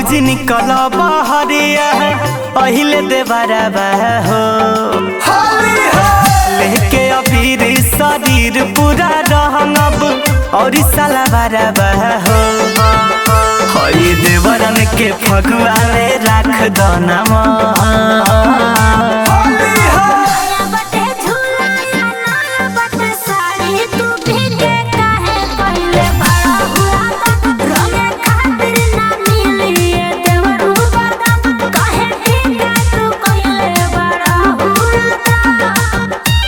भौजी निकल बहरिया पहिले देवरबा हो लेके अबीर शरीर पूरा रहंगब और साला बरबा हो हई देवरन के फगुआ में राख दो नमा नया बटे झूला या नया बटे साड़ी तू भीगे काहे पहिले बड़ा हुआ रंगे खातिर ना मिली ये देवरू बादाम काहे भीगे तू पहिले बड़ा हुआ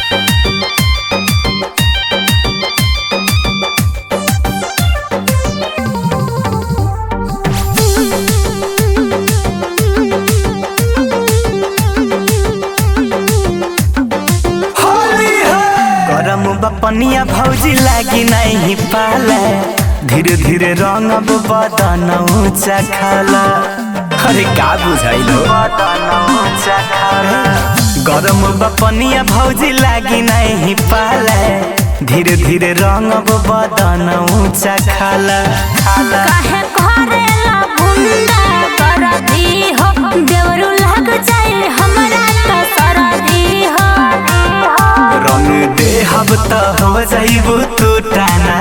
गरम बपनिया भौजी लागी नहीं पाला धीरे धीरे रंगब बदन ऊंचा खाला अरे का बुझाइलो बदन ऊंचा खाला गरम बपनिया भौजी लागी नहीं पाला धीरे धीरे रंगब बदन ऊंचा खाला खाला काहे करेला गुंडा करदी हो देवरू लग जाए हमरा त सरदी हो रंग देहब त हो जाइबू तू टाना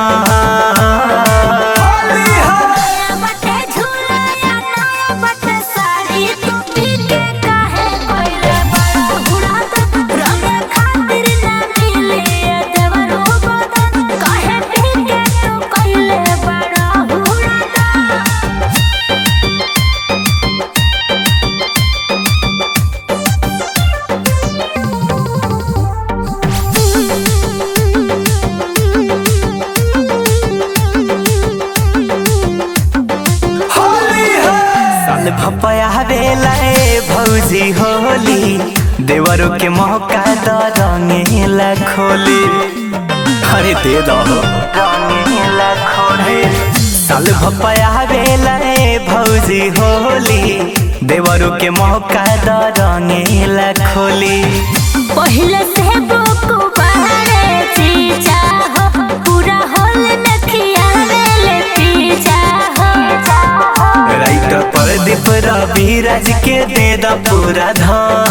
नया बटे झूला या नया बटे साड़ी तू पीके काहे कोइले बड़ा हुड़ात रंगे खातिर ना मिले ये देवरू बदन काहे पीके तू कोइले बड़ा हुड़ात साल भपया बेला ए भौजी होली देवरो के मौका द रंगेला खोली अरे दे दो रंगेला खोली साल भपया बेला ए भौजी होली देवरो के मौका द रंगेला खोली पहिले से बुकु बहरे चीजा हो पूरा होल में खियावेले पीजा हो राइट पर दीप रवि राज के दे द पूरा धन